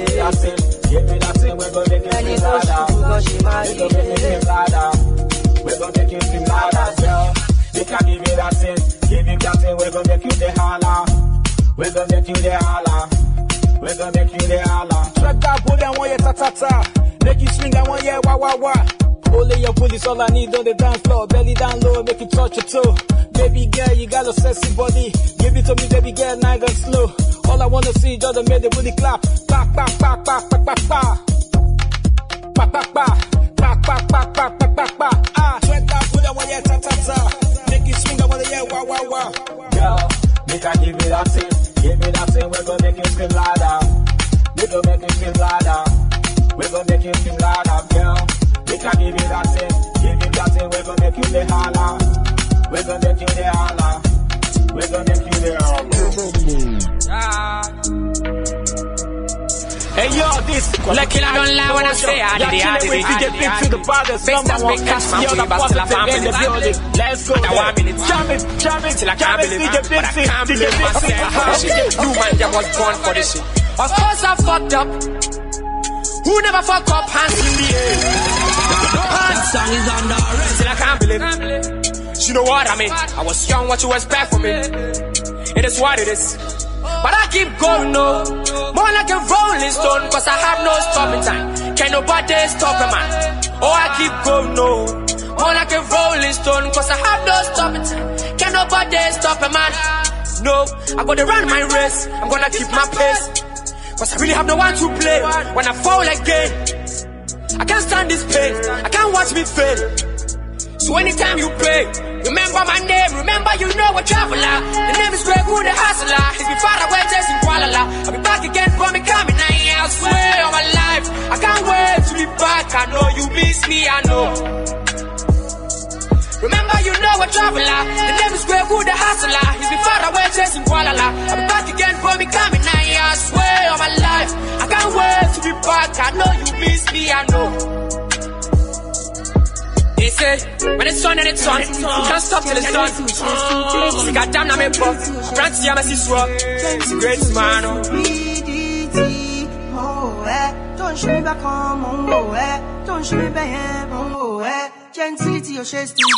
it. And it goes to go, she marry it. We're gonna make you feel louder, girl. We can give you that sense. Give him that thing, we're gonna make you the holler. We're gonna make you the holler. We're gonna make you the holler. Track that bullet, I want you ta ta ta. Make you swing, I want you wah wah wah. Only your bullies, all I need on the dance floor. Belly down low, make it touch your toe. Baby girl, you got a sexy body. Give it to me, baby girl, now go slow. All I wanna see is just to make the booty clap. Pa pa pa pa pa pa pa. Pa pa pa. Pa pa pa pa pa pa pa. Ah, track that bullet, I want you ta ta ta. Make you swing, I want you wah wah wah. Girl, make I give me that thing. Give me that thing, we're gonna make you scream louder. We gonna make you feel louder. We gonna make you feel louder, girl. We can give you that thing, give you that thing. We gonna make you the holler. We gonna make you the holler. We gonna make you the holler. Like it, I don't lie when I say I did it, I did it, I did it, I did it. Big stars, big cash, man, we bust till I found in the building. Let's go. Now one minute, jam it, jam it, till I can't believe it. But I can't believe myself for this shit. You man, you was born for this shit. Of course I fucked up. Who never fuck up? Hands in the air. No hands. Song is under arrest. Till I can't believe it. You know what I mean? I was young, what you expect from me? It is what it is. But I keep going, no. More like a rolling stone, cause I have no stopping time. Can nobody stop a man? Oh, I keep going, no. More like a rolling stone, cause I have no stopping time. Can nobody stop a man? No, I'm gonna run my race. I'm gonna keep my pace. Cause I really have no one to play. When I fall again, I can't stand this pain. I can't watch me fail. So anytime you pray, remember my name, remember you know a traveler. The name is Greg Wood, the hustler. He's been far away chasing Kuala La. I'll be back again for me coming. I swear on my life, I can't wait to be back. I know you miss me, I know. Remember you know a traveler. The name is Greg Wood, the hustler. He's been far away chasing Kuala La. I'll be back again for me coming. I swear on my life, I can't wait to be back. I know you miss me, I know. They say, when it's on and it's on, you can't stop till it's done. See, goddamn, I'm a buff. Grant see, I'm a siswa. It's a great man. oh. Oh, eh. Don't show me back home, oh, eh. Don't show me back home, oh, eh. Gentility, your chest to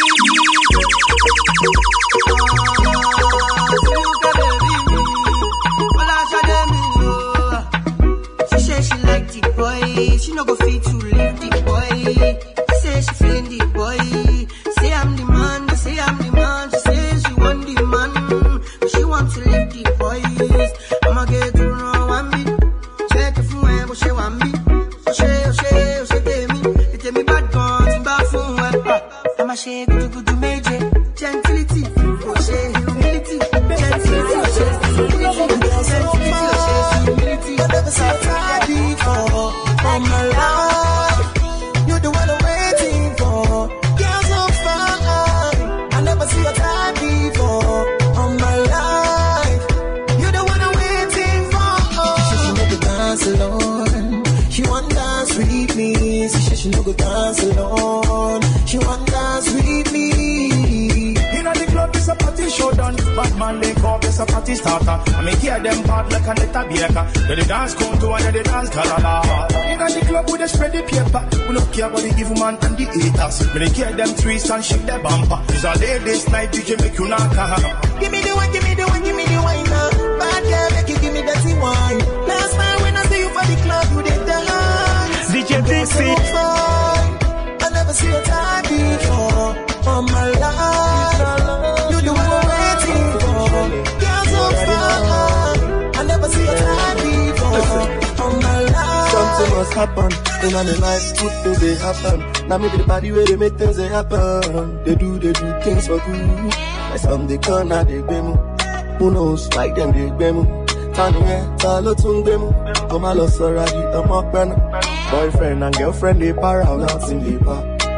She say she like the boy, she no go fit to leave the boy. She say she feeling the boy. Say I'm the man, they say I'm the man. She say she want the man, but she want to leave the boys. I'ma get to know one bit. Check it from where, but she want me. Oh, she, oh, she, oh, she tell me. They tell me bad guns, bad phone, well. I'ma shake, good, good, good, major. Gentility, oh, she, humility. Gentility, oh, she, humility. Gentility, oh, she, humility. I never saw time before in my life. You're the one I'm waiting for. Girl, so fine. I never see a time before on my life. You're the one I'm waiting for. She said she never dance alone. She want dance with me. She said she no go dance alone. She want dance with me. In the club, it's a party showdown. Bad man, they call this a party starter. I make hear them bad like a little baker. Then the dance come to and then the dance kalala. In the club, we just spread the paper. We don't care about the evil man and the haters. When they hear them twist and shake their bumper. It's a ladies night, DJ make you knock her. Give me the one, give me the one, give me the wine now. Bad girl, make you give me dirty wine. Last time when I see you for the club, you did dance. DJ Dixie. I never see a time before on my life. You the one I'm waiting for. Girl, so fine. I never see a time before on my life. Something must happen in my life. Good things they happen. Now maybe the body where they make things they happen. They do, they do things for good. Like some they come, now they gbemu. Who knows? Like them they gbemu. Tani yẹn ta ló tún gbé mú? Kó má lọ sọ̀rọ̀ àdì ọmọ pẹ́nu. Boyfriend and girlfriend they para, nothing they pa.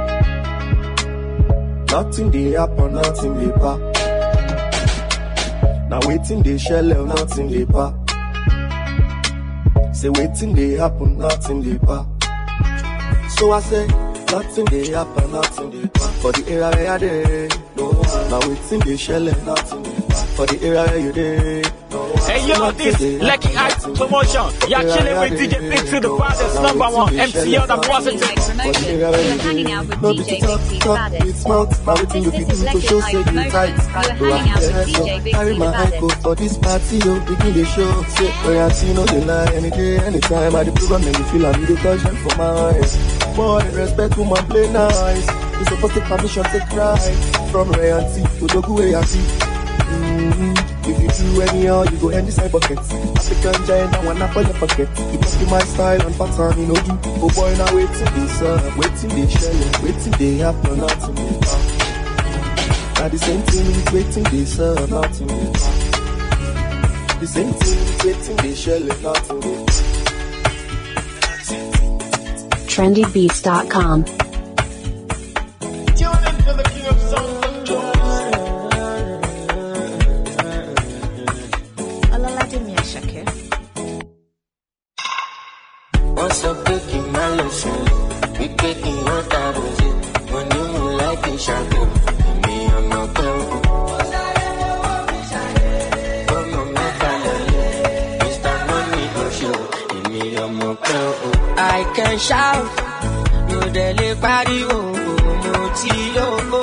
Nothing they happen, nothing they pa. Now waiting they shell, nothing they pa. Say waiting they happen, nothing they pa. So I say, nothing they happen, nothing they pa. For the area where I dey, no. Now waiting they shell, nothing they pa. For the area where you dey, no. Hey, yo, this Lucky Eye promotion. You're chilling with DJ Big to the baddest number one MCL the positive. You're hanging out with No be DJ to talk, Big T the talk, baddest. it's mouth. Now waiting you This fit is do to Lucky show Eye say you promotion. tight. You're hanging out with DJ Big Carry T my the ankle baddest. for this party, yo. Begin the show. Say, royalty, no dey lie. Any day, anytime. I the program, make me feel I'm the touch them for my eyes. Boy, respect woman, play nice. You supposed to permission, take right. From royalty to Dogu ART. Mm-hmm. If you do anyhow, you go end inside bucket. African giant, I wanna for your pocket. You must be my style and pattern, you know do. Oh boy, now waiting this up, waiting they shell, waiting they happen, nothing they happen. Now the same thing is waiting they serve, nothing they happen. The same thing is waiting they shell, nothing they trendybeats.com. ọmọ pẹ́ o. I can shout, mo dẹ̀ lè pariwo, mo ti yóò.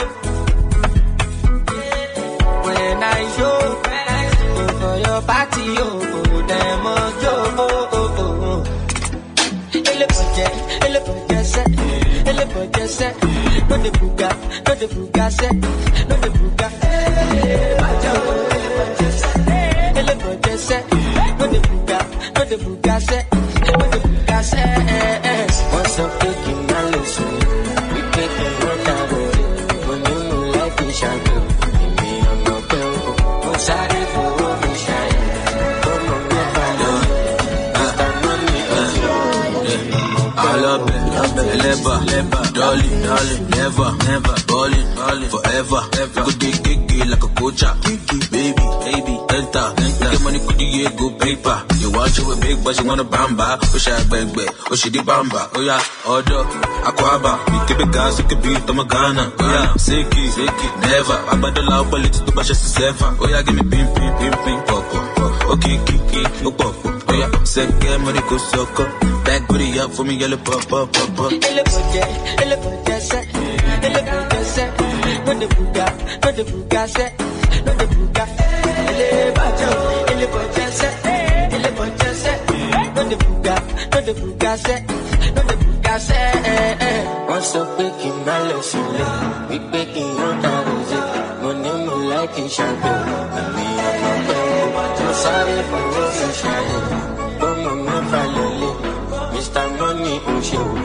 When I show, for your party, oh, dem must yo. Elébọ̀jẹ̀, elébọ̀jẹ̀ sẹ́, elébọ̀jẹ̀ sẹ́, no dey buga, no dey buga sẹ́, no dey buga. Elébọ̀jẹ̀ o, elébọ̀jẹ̀ sẹ́, elébọ̀jẹ̀ sẹ́, no dey buga, no dey buga sẹ́, no dey buga sẹ́. Wọ́n sọ pé kí n má lè sùn, wípé kí n má dàrú, mo ní mo láì fi ṣàgbé, èmi ọmọ pẹ́ o, mo sáré fowó mi ṣàyẹ̀, ọmọ mi balẹ̀, Mr. Money ọ̀sẹ̀. Alabe, Eleba, Dolly, Never, Never, Ballin', Forever, Go dig, gig, like a coacher. Baby, baby, enter, Get money, could you go paper? You want you a big, but you wanna bamba. Wish I bang, bang, oh she di bamba. Oh yeah, order, Aquaba, you keep it gas, you can beat them a Ghana. Oh yeah, Siki, Siki, never. I bet the loud politics to bash us seven. Oh yeah, give me pim, pim, pim, pim, pop, pop. Okay, kiki, oh pop, pop. Oh yeah, second money go sucker. Back booty up for me, yellow pop, pop, pop, pop. Elébọ̀jẹ̀, elébọ̀jẹ̀ sẹ́, elébọ̀jẹ̀ sẹ́, no dey buga, no dey buga sẹ́, no dey buga. Elébọ̀jẹ̀ o, elébọ̀jẹ̀ sẹ́, elébọ̀jẹ̀ sẹ́, no dey buga, no dey buga sẹ́, no dey buga sẹ́. Wọ́n sọ pé kí n má lọ sílé, wípé kí n yóò dárò sí. Mo ní mo láì kí n ṣàgbé, àmì ọmọ pẹ́ mo sáré fọwọ́ mi ṣàyẹ̀. Bọ́mọ mẹ́fà lọ́lé, Mr. Money ń ṣe wò.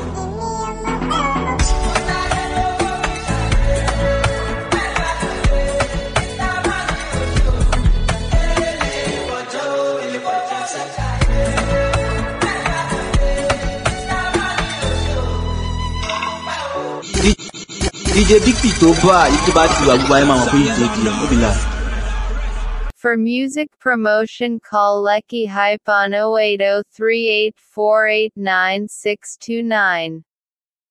DJ Big P tó bá yìí tó bá ti wà gbogbo ayé máa mọ̀ pé ìdèdè ó bí la. For music promotion call Lecky Hype on 08038489629.